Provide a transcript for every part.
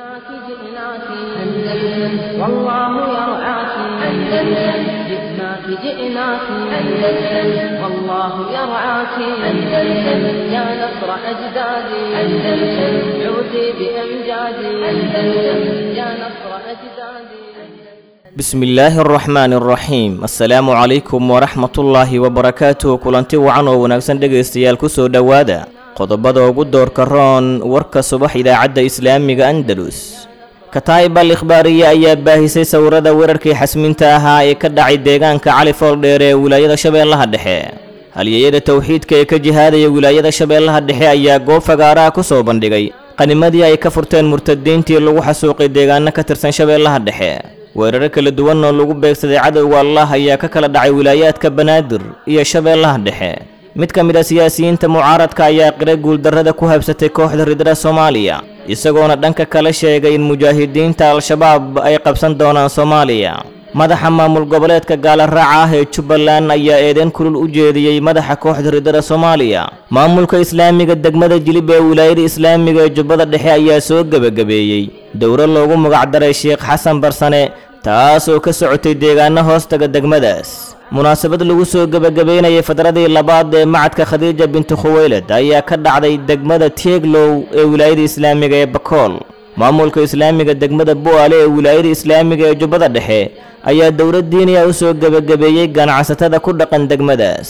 جئناك جئناك أندلس والله يرعاك أندلس جئناك جئناك أندلس والله يرعاك أندلس يا نصر أجدادي أندلس عودي بأمجادي أندلس يا نصر أجدادي bismi illaahi araxmaani araxiim assalaamu calaykum waraxmatullaahi wabarakaatuh kulanti wacan oo wanaagsan dhegaystayaal kusoo dhowaada qodobada ugu doorka roon warka subax idaacadda islaamiga andalus kataa'ib al ikhbaariye ayaa baahisay sawirada weerarkii xasminta ahaa ee ka dhacay deegaanka cali fooldheer ee wilaayada shabeellaha dhexe halyeeyada towxiidka ee ka jihaadaya wilaayada shabeellaha dhexe ayaa goob fagaaraha ku soo bandhigay qanimadii ay ka furteen murtadiintii lagu xasuuqay deegaano ka tirsan shabeellaha dhexe weeraro kala duwan oo lagu beegsaday cadowga allah ayaa ka kala dhacay wilaayaadka banaadir iyo shabeellaha dhexe mid ka mid a siyaasiyiinta mucaaradka ayaa qira guuldarrada ku habsatay kooxda ridada soomaaliya isagoona dhanka kale sheegay in mujaahidiinta al-shabaab ay qabsan doonaan soomaaliya madaxa maamul goboleedka gaalaraaca ah ee jubbaland ayaa eedeyn kulul u jeediyey madaxa kooxda ridada soomaaliya maamulka islaamiga degmada jilib ee wilaayada islaamiga ee jubbada dhexe ayaa soo gebagabeeyey dowro loogu magacdaray sheekh xasan barsane taas oo ka socotay deegaano hoostaga degmadaas munaasabad lagu soo gebagabeynayay fadradii labaad ee macadka khadiija bintu khuweylad ayaa ka dhacday degmada tieglow ee wilaayada islaamiga ee bakool maamulka islaamiga degmada bu'aale ee wilaayada islaamiga ee jubbada dhexe ayaa dowlad diiniya u soo gebagabeeyey ganacsatada ku dhaqan degmadaas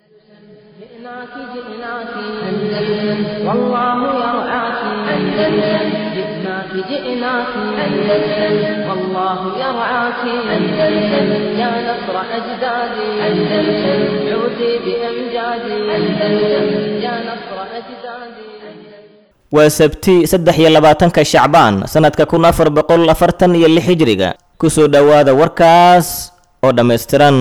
جئناك جئناك أندلس والله يرعاك أندلس جئناك جئناك أندلس والله يرعاك أندلس يا نصر أجدادي أندلس عودي بأمجادي أندلس يا نصر أجدادي waa sabti saddex iyo labaatanka shacbaan sannadka kun afar boqol afartan iyo lix hijriga kusoo dhowaada warkaas oo dhammaystiran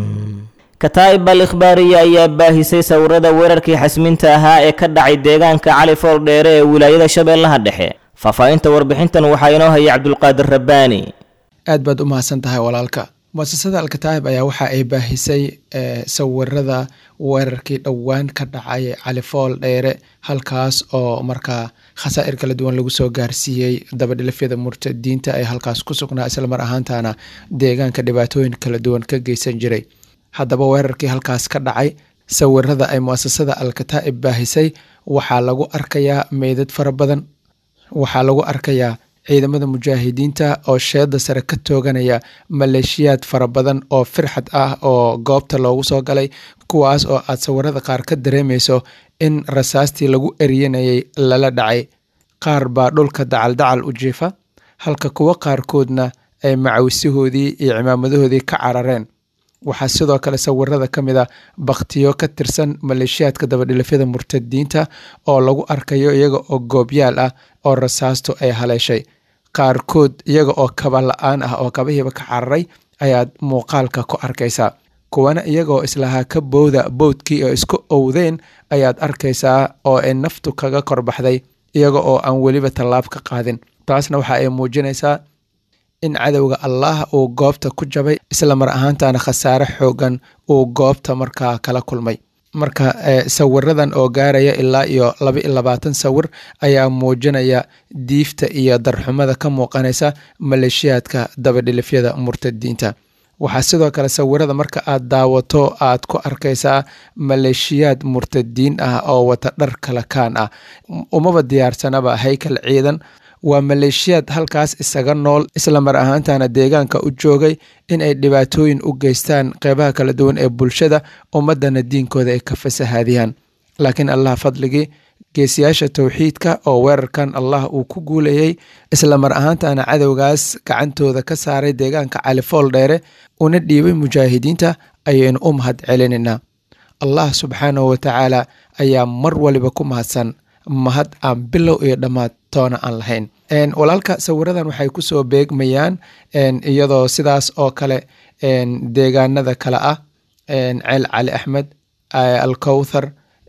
kataa'ib al ikhbaariye ayaa baahisay sawirada weerarkii xasminta ahaa ee ka dhacay deegaanka cali fool dheere ee wilaayada shabeellaha dhexe faahfaahinta warbixintan waxaa inoo hayay cabdulqaadir rabbaani aad baad u mahadsan tahay walaalka muasasada alkataa'ib ayaa waxa ay baahisay sawirada weerarkii dhowaan ka dhacay cali fool dheere halkaas oo markaa khasaa'ir kala duwan lagu soo gaarsiiyey dabadhilafyada murtadiinta ee halkaas ku sugnaa islamar ahaantana deegaanka dhibaatooyin kala duwan ka geysan jiray haddaba weerarkii halkaas ka dhacay sawirada ay muasasada alkataa'ib baahisay waxaa lagu arkayaa meydad fara badan waxaa lagu arkayaa ciidamada mujaahidiinta oo sheeda sare ka tooganaya maleeshiyaad fara badan oo firxad ah oo goobta loogu soo galay kuwaas oo aad sawirada qaar ka dareemayso in rasaastii lagu eriyanayay lala dhacay qaar baa dhulka dacal-dacal u jiifa halka kuwo qaarkoodna ay macawisihoodii iyo cimaamadahoodii ka carareen waxaa sidoo kale sawirada ka mid a bakhtiyo ka tirsan maleeshiyaadka dabadhilafyada murtadiinta oo lagu arkayo iyaga oo goobyaal ah oo rasaastu ay haleeshay qaarkood iyaga oo kaba la-aan ah oo kabahiiba ka cararay ayaad muuqaalka ku arkaysaa kuwana iyagaoo islahaa ka bowda bowdkii oo isku owdeen ayaad arkaysaa oo ay naftu kaga korbaxday iyaga oo aan weliba tallaab ka qaadin taasna waxa ay muujinaysaa in cadowga allah uu goobta ku jabay isla mar ahaantana khasaare xoogan uu goobta markaa kala kulmay marka sawiradan oo gaaraya ilaa iyo laba iyo labaatan sawir ayaa muujinaya diifta iyo darxumada ka muuqanaysa maleeshiyaadka dabadhilifyada murtadiinta waxaa sidoo kale sawirada marka aad daawato aad ku arkaysaa maleeshiyaad murtadiin ah oo wata dhar kala kaan ah umaba diyaarsanaba haykal ciidan waa maleeshiyaad halkaas isaga nool isla mar ahaantana deegaanka u joogay in ay dhibaatooyin u geystaan qeybaha kala duwan ee bulshada ummadana diinkooda ay ka fasahaadiyaan laakiin allah fadligii geesiyaasha towxiidka oo weerarkan allah uu ku guulayay isla mar ahaantana cadowgaas gacantooda ka saaray deegaanka califool dheere una dhiibay mujaahidiinta ayaynu u mahad celinaynaa allah subxaanahu watacaala ayaa mar waliba ku mahadsan mahad aan bilow iyo dhammaad toona aan lahayn walaalka sawiradan waxay kusoo beegmayaan iyadoo sidaas oo kale deegaanada kale ah ceel cali axmed alkowthar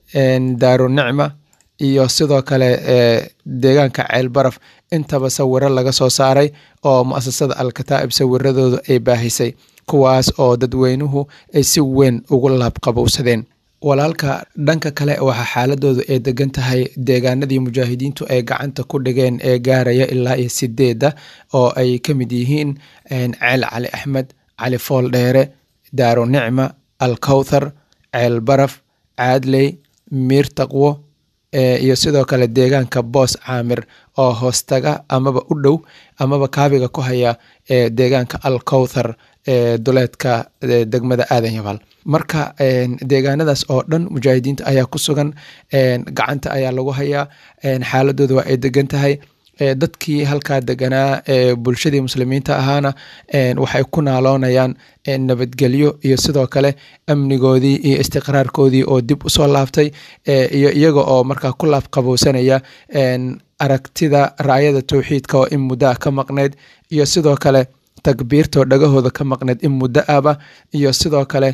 daaru nicma iyo sidoo kale deegaanka ceel baraf intaba sawiro laga soo saaray oo muasasada alkataa'ib sawiradooda ay baahisay kuwaas oo dadweynuhu ay si weyn ugu laabqabowsadeen walaalka dhanka kale waxaa xaaladoodu ay degan tahay deegaanadii mujaahidiintu ay gacanta ku dhigeen ee gaaraya ilaa iyo sideeda oo ay ka mid yihiin ceel cali axmed cali fool dheere daaro nicma alkowthar ceel baraf caadley miir taqwo iyo sidoo kale deegaanka boos caamir oo hoostaga amaba u dhow amaba kaabiga ku haya ee deegaanka alkowthar ee duleedka degmada aadan yabaal marka deegaanadaas oo dhan mujaahidiinta ayaa ku sugan gacanta ayaa lagu hayaa xaaladooda waa ay degan tahay dadkii halkaa deganaa ee bulshadii muslimiinta ahaana waxay ku naaloonayaan nabadgelyo iyo sidoo kale amnigoodii iyo istiqraarkoodii oo dib usoo laabtay iyo iyaga oo markaa ku laabqabowsanaya aragtida raayada towxiidka oo in muddo ah ka maqnayd iyo sidoo kale takbiirtoo dhagahooda ka maqneyd in muddo aba iyo sidoo kale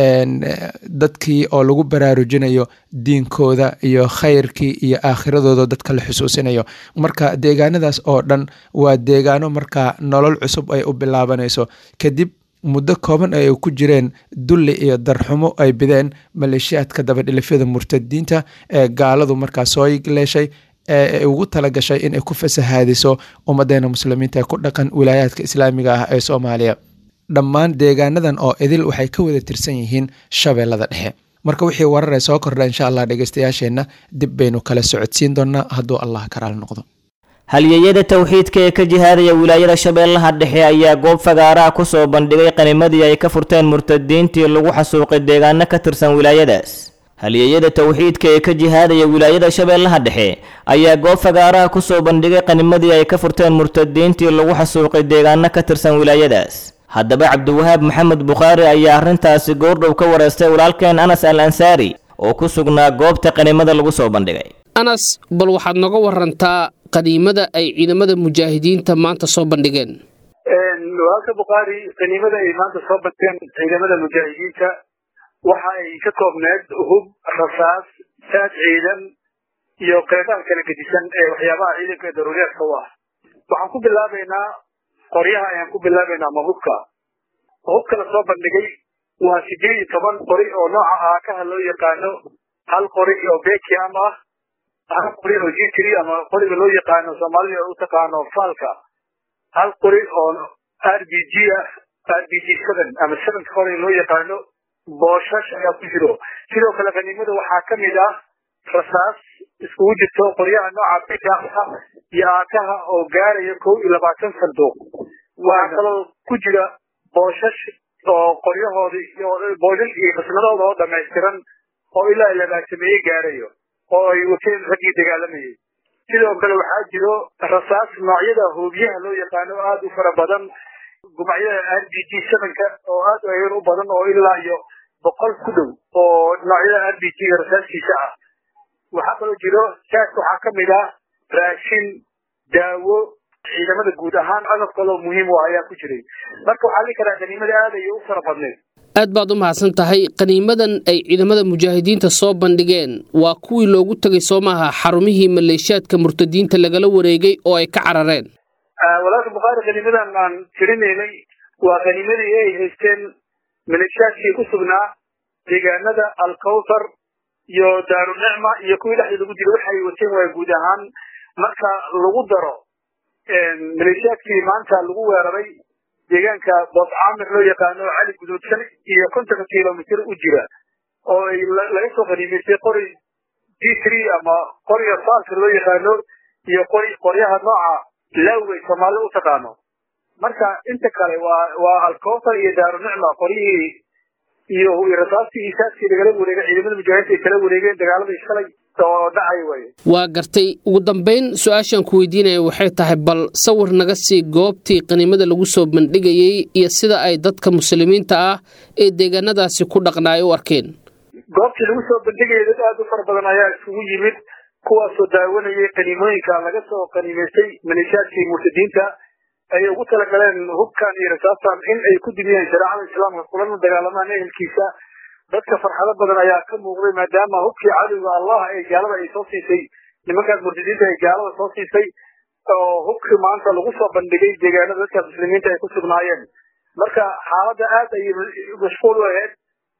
dadkii oo lagu baraarujinayo diinkooda iyo khayrkii iyo aakhiradooda dadka la xusuusinayo marka deegaanadaas oo dhan waa deegaano markaa nolol cusub ay u bilaabanayso kadib muddo kooban ay ku jireen dulli iyo darxumo ay bideen maleeshiyaadka dabadhilifyada murtadiinta ee gaaladu markaa soo leeshay ee ugu talagashay inay ku fasahaadiso ummadeena muslimiinta ee ku dhaqan wilaayaadka islaamiga ah ee soomaaliya dhammaan deegaanadan oo idil waxay ka wada tirsan yihiin shabeellada dhexe marka wixii wararee soo kordha insha allah dhegeystayaasheenna dib baynu kala socodsiin doonaa hadduu allah karaal noqdo halyeyada towxiidka ee ka jihaadaya wilaayada shabeellaha dhexe ayaa goob fagaaraha ku soo bandhigay qanimadii ay ka furteen murtadiintii lagu xasuuqay deegaano ka tirsan wilaayadaas halyeyada towxiidka ee ka jihaadaya wilaayada shabeellaha dhexe ayaa goob fagaaraha ku soo bandhigay qanimadii ay ka furteen murtadiintii lagu xasuuqay deegaano ka tirsan wilaayadaas haddaba cabdiwahaab maxamed bukhaari ayaa arrintaasi goordhow ka wareystay walaalkeen anas al ansaari oo ku sugnaa goobta qanimada lagu soo bandhigay anas bal waxaad noga warantaa qaniimada ay ciidamada mujaahidiinta maanta soo bandhigeen walaalka bukhaari qaniimada ay maanta soo bandhigeen ciidamada mujaahidiinta waxa ay ka koobneed hub rasaas saad ciidan iyo qeybaha kala gedisan ee waxyaabaha ciidanka ee daruuriyaadka u ah waxaan ku bilaabaynaa qoryaha ayaan ku bilaabaynaa ama hubka hubka la soo bandhigay waa sideed iyo toban qori oo nooca aakaha loo yaqaano hal qori oo bekiam ah hal qori oo gtr ama qoriga loo yaqaano soomaalida u taqaano faalka hal qori oo r b g ah r b g seven ama sevenka qoriga loo yaqaano booshash ayaa ku jiro sidoo kale qaniimada waxaa ka mid ah rasaas iskugu jirto qoryaha nooca bikaha iyo aakaha oo gaaraya kow iyo labaatan sanduuq waxaa kaloo ku jira booshash oo qoryahoodii booshash iyo qismadooda oo dhamaystiran oo ilaa labaatameeye gaarayo oo ay wateen raggii dagaalamayay sidoo kale waxaa jiro rasaas noocyada hoobiyaha loo yaqaano aada u fara badan gumacyada r b g sevenka oo aad u badan oo ilaa iyo boqol ku dhow oo noocyada r b g rasaaskiisa ah waxaa kaloo jiro saas waxaa ka mid ah raashin daawo ciidamada guud ahaan agabkaloo muhiim u ayaa ku jiray marka waxaa lii karaa qaniimada aad ayay u fara badneed aad baad u mahadsan tahay qaniimadan ay ciidamada mujaahidiinta soo bandhigeen waa kuwii loogu tegay soo maaha xarumihii maleeshiyaadka murtadiinta lagala wareegay oo ay ka carareen walaalka bukhaari qaniimadan aan tirinaynay waa qaniimadii ay haysteen maleeshiyaadkii ku sugnaa deegaanada alkawthar iyo daarunicma iyo kuwii dhexda lagu jira waxay wateen waa guud ahaan marka lagu daro maleeshiyaadkii maanta lagu weeraray deegaanka boos caamir loo yaqaano cali guduudsan iyo kontonka kilomitr u jira oo ay laga soo qaniimaystay qori d three ama qoriga faalka loo yaqaano iyo qori qoryaha nooca laawey soomaalida u taqaano marka inta kale waa waa alkootar iyo daarunicma qoryihii iyo rasaastii isaaskii lagala wareegay ciidamada mujaahidiinta ay kala wareegeen dagaaladii shalay oo dhacay waye waa gartay ugu dambayn su-aashaan ku weydiinaya waxay tahay bal sawir naga sii goobtii qaniimada lagu soo bandhigayey iyo sida ay dadka muslimiinta ah ee deegaanadaasi ku dhaqnaay u arkeen goobtii lagu soo bandhigayay dad aada u fara badan ayaa isugu yimid kuwaasoo daawanayay qaniimooyinka laga soo qaniimaystay maleeshiyaadkii murtadiinta ayay ugu talagaleen hubkan iyo rasaastan in ay ku dumiyeen shareecada islaamka kulana dagaalamaan ehelkiisa dadka farxado badan ayaa ka muuqday maadaama hubkii cadowga allah ee gaalada ay soo siisay nimankaas murtadiinta ay gaalada soo siisay oo hubkii maanta lagu soo bandhigay deegaanada dadkaas muslimiinta ay ku sugnaayeen marka xaaladda aad ayay mashquul u ahayd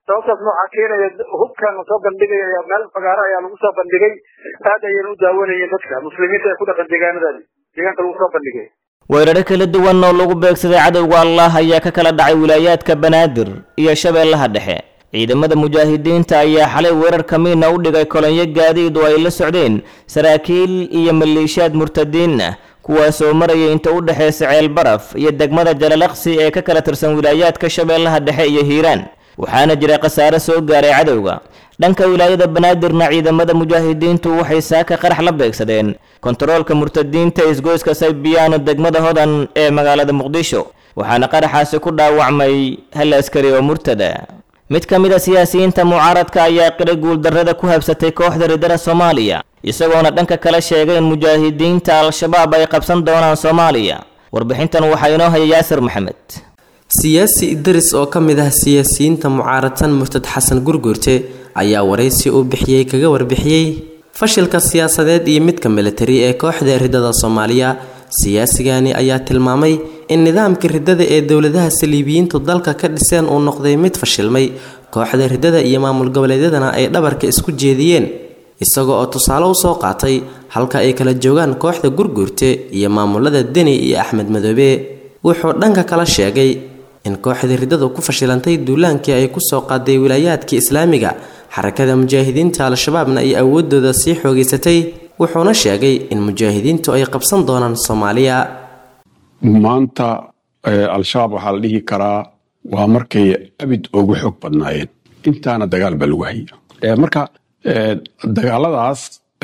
sababtaas noocaa keenaya hubkan lasoo bandhigaya meel fagaaro ayaa lagu soo bandhigay aad ayayna u daawanayeen dadka muslimiinta ee ku dhaqan deegaanadaadi deegaanka lagu soo bandhigay weeraro kala duwan oo lagu beegsaday cadowga allah ayaa ka kala dhacay wilaayaadka banaadir iyo shabeellaha dhexe ciidamada mujaahidiinta ayaa xalay weerar kamiina u dhigay kolonyo gaadiid oo ay la socdeen saraakiil iyo maleeshiyaad murtadiin ah kuwaasoo maraya inta u dhexaysa ceelbaraf iyo degmada jalalaqsi ee ka kala tirsan wilaayaadka shabeellaha dhexe iyo hiiraan waxaana jira khasaare soo gaaray cadowga dhanka wilaayada banaadirna ciidamada mujaahidiintu waxay saaka qarax la beegsadeen kontaroolka murtadiinta isgoyska saybiyaano degmada hodan ee magaalada muqdisho waxaana qaraxaasi ku dhaawacmay hal askari oo murtada mid ka mid a siyaasiyiinta mucaaradka ayaa qiray guuldarrada ku habsatay kooxda riddada soomaaliya isagoona dhanka kale sheegay in mujaahidiinta al-shabaab ay qabsan doonaan soomaaliya warbixintan waxaa inoo haya yaasir maxamed siyaasi idris oo ka mid ah siyaasiyiinta mucaaradsan murtad xasan gurgurte ayaa waraysi uu bixiyey kaga warbixiyey fashilka siyaasadeed iyo midka militari ee kooxda riddada soomaaliya siyaasigani ayaa tilmaamay in nidaamka riddada ee dowladaha saliibiyiintu dalka ka dhiseen uu noqday mid fashilmay kooxda riddada iyo maamul goboleedyadana ay dhabarka isku jeediyeen isagoo oo tusaale usoo qaatay halka ay kala joogaan kooxda gurgurte iyo maamulada deni iyo axmed madoobe wuxuu dhanka kala sheegay in kooxda riddadu ku fashilantay duulaankii ay kusoo qaaday wilaayaadkii islaamiga xarakada mujaahidiinta al-shabaabna ay awoodooda sii xoogeysatay wuxuuna sheegay in mujaahidiintu ay qabsan doonaan soomaaliya maanta al-shabaab waxaa la dhihi karaa waa markay abid ugu xoog badnaayeen intaana dagaal baa lagu haya marka dagaaladaas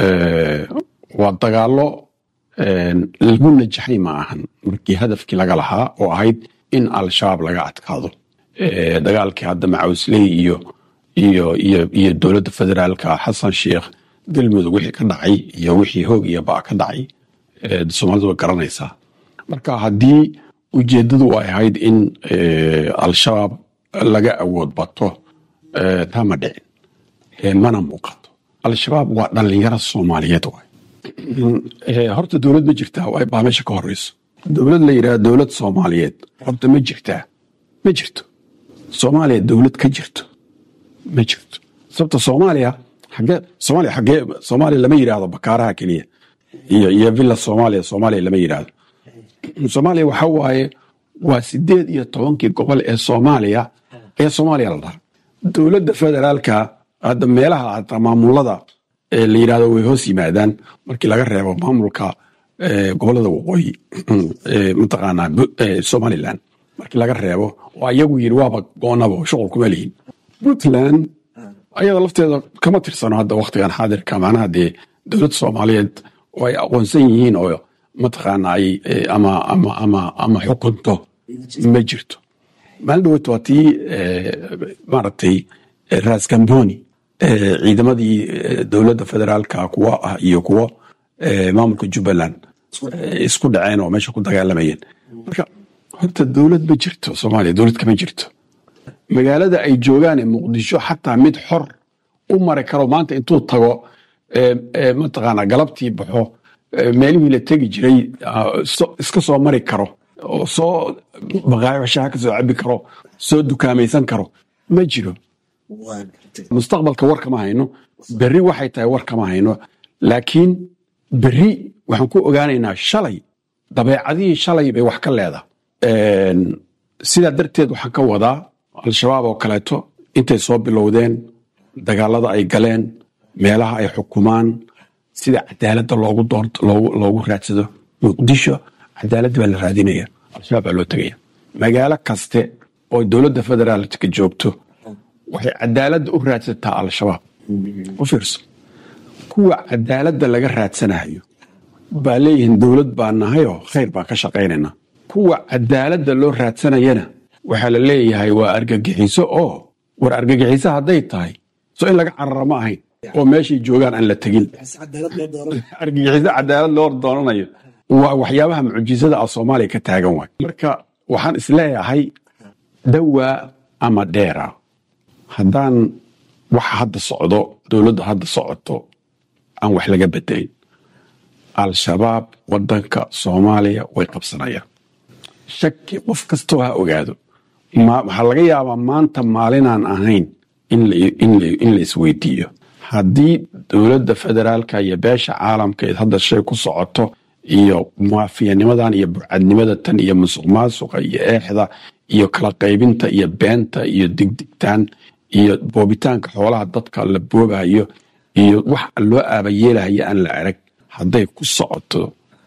waa dagaalo lagu najaxay ma ahan markii hadafkii laga lahaa oo ahayd in al-shabaab laga adkaado dagaalkii hadda macawsley iyo iyo iyo iyo dowladda federaalka xasan sheikh galmudug wixii ka dhacay iyo wixii hoog iyo ba ka dhacay soomaalidu way garanaysaa marka haddii ujeeddadu ay ahayd in al-shabaab laga awood bato taa ma dhicin mana muuqato al-shabaab waa dhallinyaro soomaaliyeed waay horta dowlad ma jirtaa baa meesha ka horeyso dowlad la yidhaha dowlad soomaaliyeed horta ma jirtaa ma jirto soomaaliya dowlad ka jirto ma jirto sababta soomaaliya xagee soomaaliya xagee soomaaliya lama yidhaahdo bakaaraha keliya iyo iyo villa soomaaliya soomaaliya lama yidhaahdo soomaaliya waxa waaye waa sideed iyo tobankii gobol ee soomaaliya ee soomaaliya la dhaha dowladda federaalka hadda meelaha hataa maamulada la yidhahdo way hoos yimaadaan markii laga reebo maamulka gobolada waqooyi mataqaanaa somalilan markii laga reebo oo ayagu yidhi waaba goonaba shuqul kuma lihin puntland ayada lafteeda kama tirsano hadda waktigan xaadirka macnaha dee dowladda soomaaliyeed oo ay aqoonsan yihiin oo mataqaana ay ama ama ama ama xukunto ma jirto maalin dhaweyt waa tii maaragtay ras gamboni ciidamadii dowladda federaalka kuwa ah iyo kuwo maamulka jubbaland isku dhaceen oo meesha ku dagaalamayeen marka horta dowlad ma jirto soomaaliya dowlad kama jirto magaalada ay joogaan ee muqdisho xataa mid xor u mari karo maanta intuu tago mataqaana galabtii baxo meelihii la tegi jiray iska soo mari karo oo soo baqaayashaha ka soo cabi karo soo dukaamaysan karo ma jiro mustaqbalka war kama hayno berri waxay tahay war kama hayno laakiin berri waxaan ku ogaanaynaa shalay dabeecadihii shalay bay wax ka leedahay sidaa darteed waxaan ka wadaa al-shabaab oo kaleeto intay soo bilowdeen dagaalada ay galeen meelaha ay xukumaan sida cadaaladda loogu doorto loogu raadsado muqdisho cadaaladda baa la raadinaya al-shabaab baa loo tegaya magaalo kaste oo dowladda federaalka joogto waxay cadaaladda u raadsataa al-shabaab u fiirso kuwa cadaaladda laga raadsanayo baa leeyihiin dowlad baa nahayoo khayr baan ka shaqaynaynaa kuwa cadaaladda loo raadsanayana waxaa la leeyahay waa argagixiso oo war argagixiso hadday tahay so in laga carara ma ahayn oo meeshay joogaan aan la tegin argagixiso cadaalad loo doonanayo waa waxyaabaha mucjisada ah soomaaliya ka taagan waay marka waxaan isleeyahay dawaa ama dheera haddaan waxa hadda socdo dowladda hadda socoto aan wax laga bedelin al-shabaab wadanka soomaaliya way qabsanayaan shaki qof kastoo ha ogaado waxaa laga yaabaa maanta maalinaan ahayn in la isweydiiyo haddii dowladda federaalka iyo beesha caalamkeed hadda shay ku socoto iyo muwaafiyanimadan iyo burcadnimada tan iyo musuq maasuqa iyo eexda iyo kala qaybinta iyo beenta iyo digdigtaan iyo boobitaanka xoolaha dadka la boobayo iyo wax loo aabayeelaya aan la arag hadday ku socoto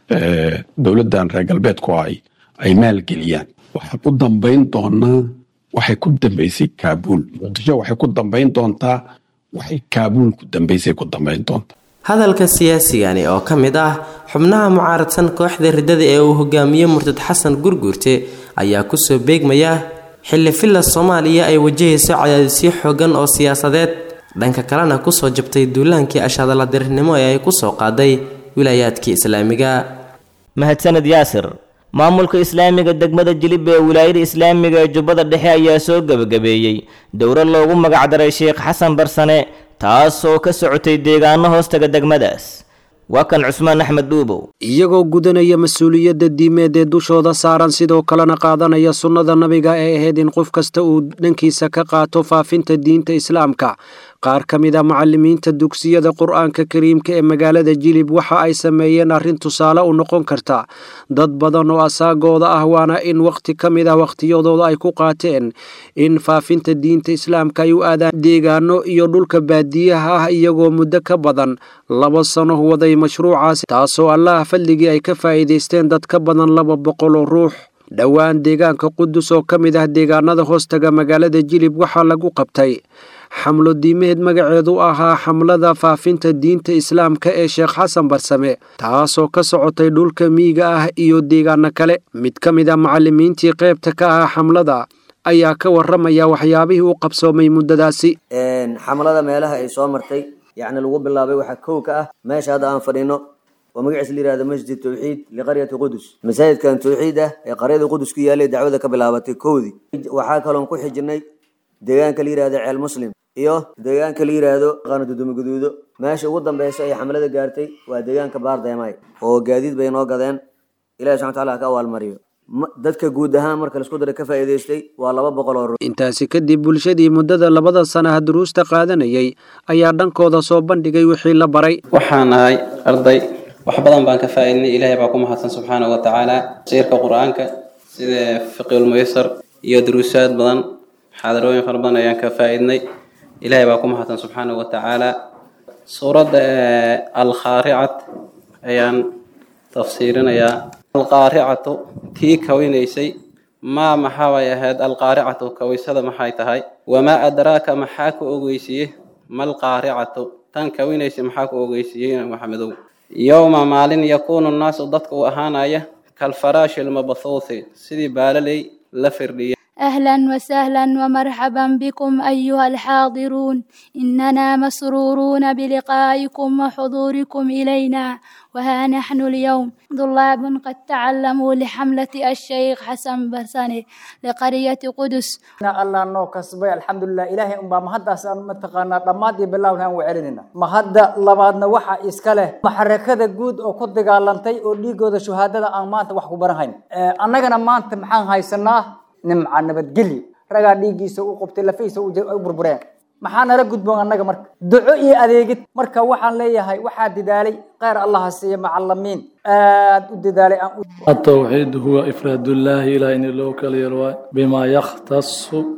dowladdan reer galbeedku ay ay maalgeliyaan waxaa ku dambayn doonaa waxay ku dambaysay kaabuul muqdisho waxay ku dambayn doontaa waxay kaabuul ku dambaysay ku dambayn doontaa hadalka siyaasigani oo ka mid ah xubnaha mucaaradsan kooxda riddada ee uu hogaamiye murtad xasan gurguurte ayaa kusoo beegmaya xilli filla soomaaliya ay wajahayso cadaadisyo xoogan oo siyaasadeed dhanka kalena kusoo jabtay duulaankii ashadaladirnimo ee ay kusoo qaaday wilaayaadkii islaamiga mahadsaned yaasir maamulka islaamiga degmada jilib ee wilaayada islaamiga ee jubbada dhexe ayaa soo gebagabeeyey dowlad loogu magacdaray sheekh xasan barsane taas oo ka socotay deegaano hoostaga degmadaas waa kan cusmaan axmed dhuubow iyagoo gudanaya mas-uuliyadda diimeed ee dushooda saaran sidoo kalena qaadanaya sunnada nabiga ee ahayd in qof kasta uu dhankiisa ka qaato faafinta diinta islaamka qaar ka mid a macalimiinta dugsiyada qur-aanka kariimka ee magaalada jilib waxa ay sameeyeen arrin tusaale u noqon karta dad badan oo asaagooda ah waana in wakhti ka mid ah wakhtiyadooda ay ku qaateen in faafinta diinta islaamka ay u aadaan deegaano iyo dhulka baadiyaha ah iyagoo muddo ka badan laba sano waday mashruucaasi taasoo allaha fadligii ay ka faa'iidaysteen dad ka badan laba boqol oo ruux dhowaan deegaanka qudus oo ka mid ah deegaanada hoostaga magaalada jilib waxaa lagu qabtay xamlo diimeed magaceedu ahaa xamlada faafinta diinta islaamka ee sheekh xasan barsame taasoo ka socotay dhulka miyiga ah iyo deegaano kale mid ka mid a macalimiintii qaybta ka ahaa xamlada ayaa ka waramaya waxyaabihii u qabsoomay muddadaasi xamlada meelaha ay soo martay yacni lagu bilaabay waxaa kow ka ah meesha hadda aan fadhino oo magaciisa la yihahdo masjid tawxiid liqaryati qudus masaajidkan tawxiid ah ee qaryada qudus ku yaalay dacwada ka bilaabatay kowdii waxaa kaloon ku xijinay deegaanka la yihahdo ceel muslim iyo deegaanka la yidhaahdo qaano dudumo guduudo meesha ugu dambeysa ay xamlada gaartay waa deegaanka baardeemay oo gaadiid bay noo gadeen ilahi subxana wataala ha ka abaalmariyo dadka guud ahaan marka laisku daray ka faa'iidaystay waa laba boqol oo ruux intaasi kadib bulshadii muddada labada sanaha duruusta qaadanayay ayaa dhankooda soo bandhigay wixii la baray waxaan ahay arday wax badan baan ka faa'iidnay ilaahay baa ku mahadsan subxaanahu wa tacaala tafsiirka qur-aanka sida fiqilmuysar iyo duruusaad badan xaadarooyin fara badan ayaan ka faa'iidnay ilaahay baa ku mahadsan subxaanahu wa tacaala suuradda alkhaaricat ayaan tafsiirinayaa alqaaricatu tii kawinaysay maa maxaabay ahayd alqaaricatu kawaysada maxay tahay wamaa adraaka maxaa ku ogeysiye malqaaricatu tan kawinaysay maxaa ku ogeysiiyey maxamedow yowma maalin yakuunu nnaasu dadka uu ahaanaya kalfaraashi lmabthuuthi sidii baalaley la firdhiyay أهلا وسهلا ومرحبا بكم أيها الحاضرون إننا مسرورون بلقائكم وحضوركم إلينا وها نحن اليوم طلاب قد تعلموا لحملة الشيخ حسن برساني لقرية قدس الله نو كسبي الحمد لله إلهي أم مهدا سان متقانا دمادي بالله نان وعلننا مهدا لبادنا وحا إسكاله محركة جود أو كد قالنتي أو ليجود شهادة أن مانت وحكو برهين أننا مانت محان هاي سنة nimca nabadgelyo ragaa dhiiggiisa u qubtay lafihiisa u burbureen maxaa nala gudboon annaga marka duco iyo adeegid marka waxaan leeyahay waxaa dadaalay kheyr allaha siiya macalimiin aad u dadaalay التوحيد هو إفراد الله إلى إن لو كاليروا بما يختص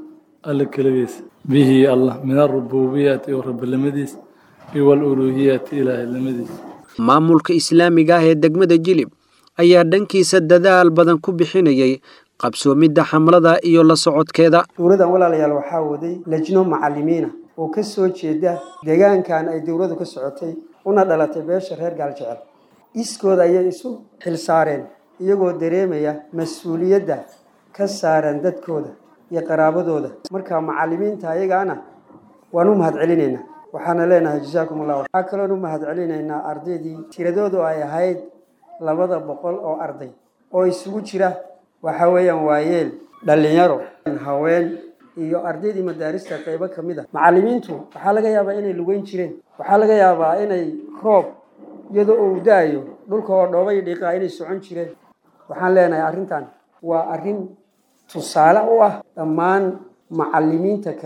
الكلبيس به الله من الربوبية ورب المديس والألوهية إله المديس maamulka islaamiga ah ee degmada jilib ayaa dhankiisa dadaal badan ku bixinayay qabsoomidda xamlada iyo la socodkeeda dowladan walaalayaal waxaa waday lejno macalimiina oo ka soo jeeda deegaankan ay dowladu ka socotay una dhalatay beesha reer gaaljecel iskooda ayay isu xilsaareen iyagoo dareemaya mas-uuliyadda ka saaran dadkooda iyo qaraabadooda marka macalimiinta ayagaana waan u mahadcelinaynaa waxaana leenahay jasaakum allah waxaa kaloon u mahadcelinaynaa ardaydii tiradoodu ay ahayd labada boqol oo arday oo isugu jira waxa weeyaan waayeel dhallinyaro haween iyo ardaydii madaarista qaybo ka mid a macalimiintu waxaa laga yaabaa inay lugeyn jireen waxaa laga yaabaa inay roob iyadoo uu da-ayo dhulka oo dhoobay dhiiqaa inay socon jireen waxaan leenahay arrintan waa arrin tusaale u ah dhammaan macalimiinta kale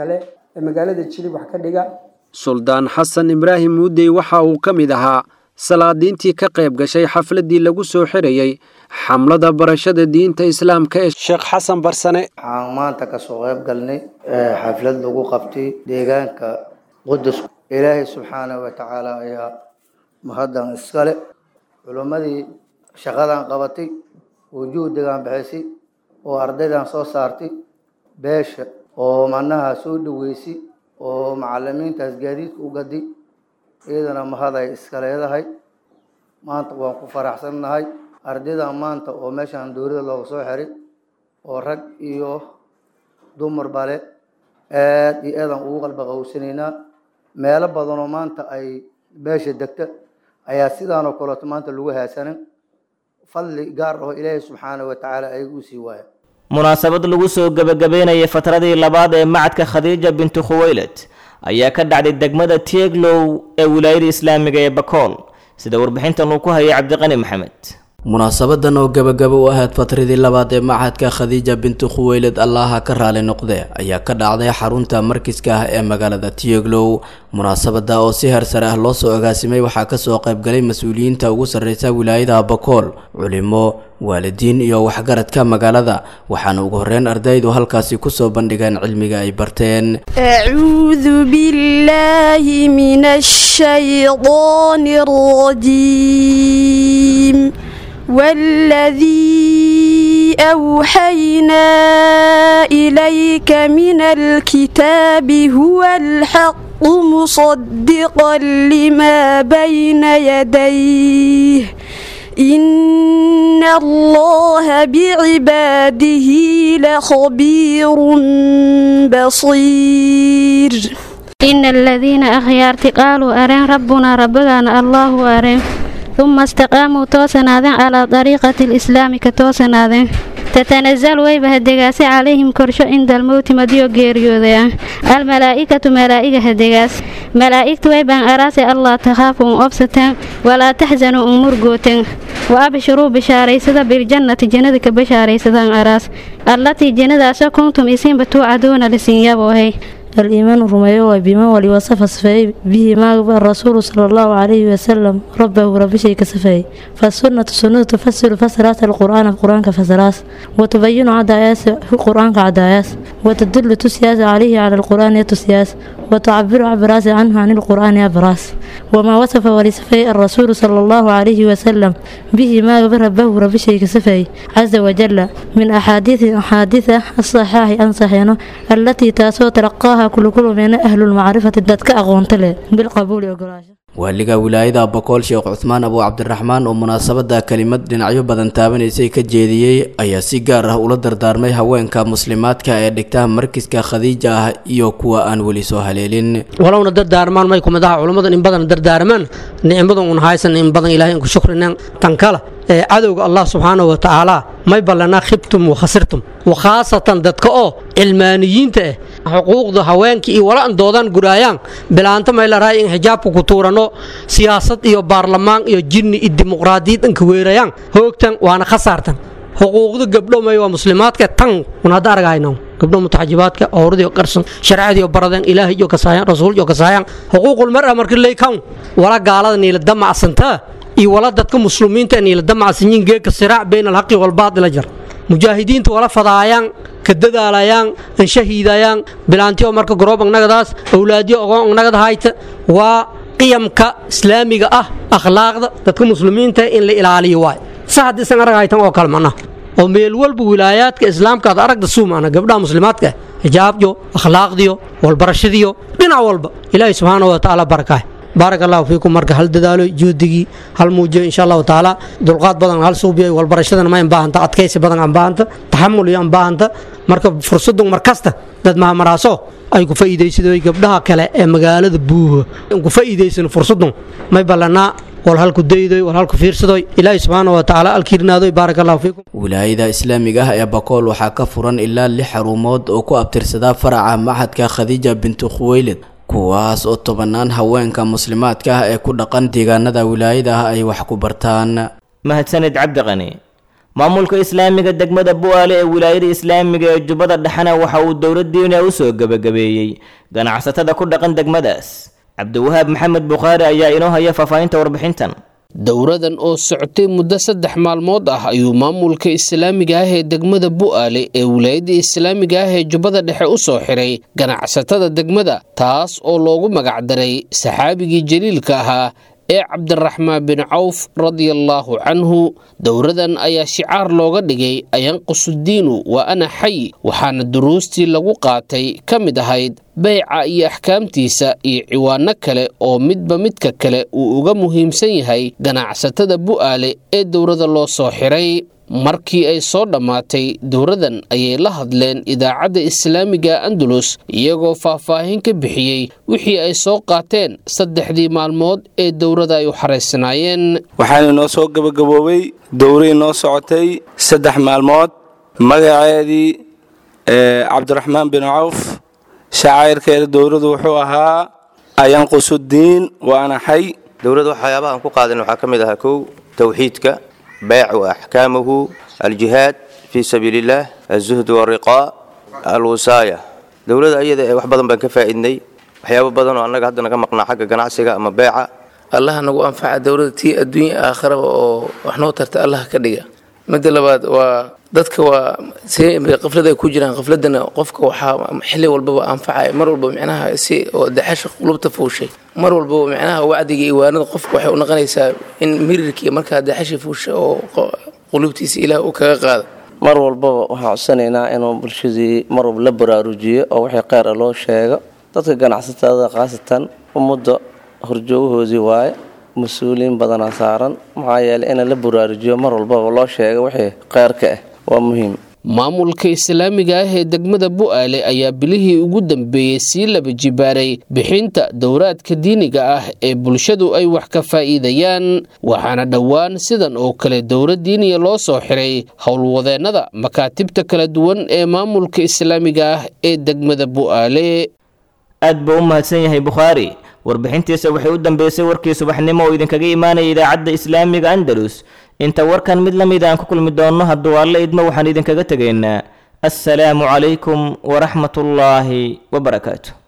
ee magaalada jilib wax ka dhiga suldaan xasan ibraahim muudey waxa uu ka mid ahaa salaadiintii ka qayb gashay xafladdii lagu soo xirayey xamlada barashada diinta islaamka ee sheekh xasan barsane waxaan maanta kasoo qayb galnay xaflad lagu qabtay deegaanka qudus ilaahay subxaanahu wa tacaala ayaa mahaddan iskale culimmadii shaqadan qabatay wujuudigan bixisay oo ardaydan soo saartay beesha oo macnaha soo dhaweysay oo macalimiintaas gaadiidka u gaday iyadana mahaday iska leedahay maanta waan ku faraxsannahay ardaydan maanta oo meeshaan dowladda looga soo xiray oo rag iyo dumar bale aad iyo aadaan ugu qalba qawsanaynaa meelo badanoo maanta ay beesha degta ayaa sidaanoo kaleeto maanta lagu haasanin fadli gaar oo ilaahay subxaanahu wa tacaala ayaga u sii waaya munaasabad lagu soo gebagabeynayay fatradii labaad ee macadka khadiija bintu khuweylad ayaa ka dhacday degmada tieglow ee wilaayada islaamiga ee bakool sida warbixintan uu ku hayay cabdiqani maxamed munaasabadan oo gabagaba u ahayd fatradii labaad ee macadka khadiija bintu khuweylad allaha ka raali noqde ayaa ka dhacday xarunta markiska ah ee magaalada tieglow munaasabada oo si hersare ah loo soo agaasimay waxaa kasoo qaybgalay mas-uuliyiinta ugu sarreysa wilaayada bakool culimo waalidiin iyo waxgaradka magaalada waxaana ugu horeyn ardaydu halkaasi kusoo bandhigeen cilmiga ay barteen acuudu billaahi min ashaydaani rajiim والذي أوحينا إليك من الكتاب هو الحق مصدقا لما بين يديه إن الله بعباده لخبير بصير إن الذين أخيارت قالوا أرين ربنا ربنا الله أرين ثم استقاموا توسنادين على طريقة الإسلام كتوسنادين تتنزل ويبه الدقاس عليهم كرشو عند الموت مديو غيريوديا الملائكة ملائكة هدقاس ملائكة ويبان أراسي الله تخافوا أبسطا ولا تحزنوا أمور قوتين وأبشروا بشاريسدا بالجنة جندك بشاريسدا أراس التي جند كنتم إسين بتوعدون لسنيابوهي الإيمان رميه بما ولي وصف صفي به ما الرسول صلى الله عليه وسلم ربه رب شيء كصفي فالسنة سنة تفسر فسرات القرآن القرآن كفسرات وتبين عداياس القرآن كعداياس وتدل تسياس عليه على القرآن تسياس وتعبر عبراس عنه عن القرآن عبراس وما وصف ولصفي الرسول صلى الله عليه وسلم به ما ربه رب شيء كصفي عز وجل من أحاديث أحاديث الصحاح أنصحينه التي تاسو تلقاها waaliga wilaayada bokool sheekh cuthmaan abu cabdiraxmaan oo munaasabada kelimad dhinacyo badan taabanaysay ka jeediyey ayaa si gaar ah ula dardaarmay haweenka muslimaadka ee dhigta markiska khadiija ah iyo kuwa aan weli soo haleelin walowna dardaarmaan may kumadaha culummadan in badan dardaarmaan nicmadan un haysan in badan ilahay inku shukrineen tan kale ee cadowga allah subxaanahu wa tacaala may ballanaa khibtum wa khasirtum wakhaasatan dadka oo cilmaaniyiinta ah xuquuqda haweenka iyo wala an doodaan guraayaan bilaanta may la rahay in xijaabka ku tuurano siyaasad iyo baarlamaan iyo jinni iyo dimuqraadiyad inka weerayaan hoogtan waana khasaartan xuquuqda gabdho may waa muslimaadka tan un hadda argayno gabdho mutaxajibaadka owradiyo qarsan sharcadiyo baradeen ilaahay iyo kasaayaan rasuul iyo kasaayaan xuquuqul mar'a markii laykan wala gaalada niila damacsantaa iyo wala dadka muslimiinta niila damacsanyiin geeka siraac bayna alhaqi walbaadila jar mujaahidiinta wala fadaayaan ka dadaalayaan an shahiidayaan bilaantiyo marka garoob annagadaas awlaadiyo ogoon annagada hayta waa qiyamka islaamiga ah akhlaaqda dadka muslimiinta in la ilaaliyo waay sa haddiisan arag haytan oo kale mana oo meel walba wilaayaadka islaamka aad aragda suumana gabdhaha muslimaadka xijaabyo akhlaaqdiyo walbarashadiyo dhinac walba ilaahay subxaana wa tacaala barakaah baarak allahu fiikum marka hal dadaalo juudigii hal muujiyo insha allahu tacaala dulqaad badan hal suubiyo walbarashadana ma baahanta adkaysi badan aan baahanta taxamul iyo aan baahanta marka fursadun markasta dad mahamaraaso ay ku faa'iidaysadooy gabdhaha kale ee magaalada buuha ku faa'iidaysan fursadun may ballanaa wal halku daydoy wal halku fiirsadoy ilaahay subxaana wa tacaala alkiirnaadoy baarak allahu fiikum wilaayada islaamiga ah ee bakool waxaa ka furan ilaa lix xarumood oo ku abtirsadaa faraca maxadka khadiija bintu khuweylid kuwaas oo tobanaan haweenka muslimaadka ah ee ku dhaqan deegaanada wilaayada ah ay wax ku bartaan mahadsanid cabdiqani maamulka islaamiga degmada bu'aale ee wilaayada islaamiga ee jubbada dhexena waxa uu dowladdiina u soo gebagabeeyey ganacsatada ku dhaqan degmadaas cabdiwahaab maxamed bukhaari ayaa inoo haya faahfaahinta warbixintan dowradan oo socotay muddo saddex maalmood ah ayuu maamulka islaamiga ah ee degmada bu'aale ee wilaayadda islaamiga ah ee jubbada dhexe u soo xiray ganacsatada degmada taas oo loogu magacdaray saxaabigii jaliilka ahaa ee cabdiraxmaan bin cawf radiallaahu canhu dowradan ayaa shicaar looga dhigay ayanqusudiinu waa ana xay waxaana duruustii lagu qaatay ka mid ahayd beyca iyo axkaamtiisa iyo ciwaano kale oo midba midka kale uu uga muhiimsan yahay ganacsatada bu'aale ee dowrada loo soo xiray markii ay soo dhammaatay dowradan ayay la hadleen idaacadda islaamiga andalus iyagoo faahfaahin ka bixiyey wixii ay soo qaateen saddexdii maalmood ee dowrada ay u xaraysanaayeen waxaana noo soo gabagaboobay dowrii noo socotay saddex maalmood magaceedii cabdiraxmaan bin cawf shacayrkeeda dowradu wuxuu ahaa ayanqusudiin waana xay dowladda waxyaabaha aan ku qaadan waxaa ka mid ahaa kow towxiidka بيع وأحكامه الجهاد في سبيل الله الزهد والرقاء الوصاية دولة أيضا wax badan baan ka faa'iidnay waxyaabo badan oo annaga hadda naga maqnaa xagga ganacsiga ama beeca allah nagu anfaca dowladda tii adduunya aakhiraba oo wax noo tarta allah ka dhiga midda labaad waa dadka waa si qaflad ay ku jiraan qafladana qofka waxaa xilli walbaba anfacaya mar walba micnaha si oo daxasha qulubta fuushay mar walbaba micnaha wacdiga iyo waanada qofka waxay u noqonaysaa in mirirkii markaa daxashi fuusha oo qulubtiisa ilaah uu kaga qaada mar walbaba waxaan codsanaynaa inuu bulshadii mar walba la baraarujiyo oo wixii kheyr a loo sheego dadka ganacsatada khaasatan ummadda horjoogahoodii waaye mas-uuliyiin badanaa saaran maxaa yeelay in la baraarujiyo mar walbaba loo sheego wixii kheyrka ah waa muhiim maamulka islaamiga ah ee degmada bu'aale ayaa bilihii ugu dambeeyey sii laba jibaaray bixinta dowraadka diiniga ah ee bulshadu ay wax ka faa'iidayaan waxaana dhowaan sidan oo kale dowra diiniya loo soo xiray howlwadeennada makaatibta kala duwan ee maamulka islaamiga ah ee degmada bu'aale aad buu u mahadsan yahay bukhaari warbixintiisa waxay u dambeysay warkii subaxnimo oo idinkaga imaanaya idaacadda islaamiga andalus inta warkan mid la mid aan ku kulmi doonno hadduu alle idmo waxaan idinkaga tegaynaa assalaamu calaykum waraxmatullaahi wabarakaatu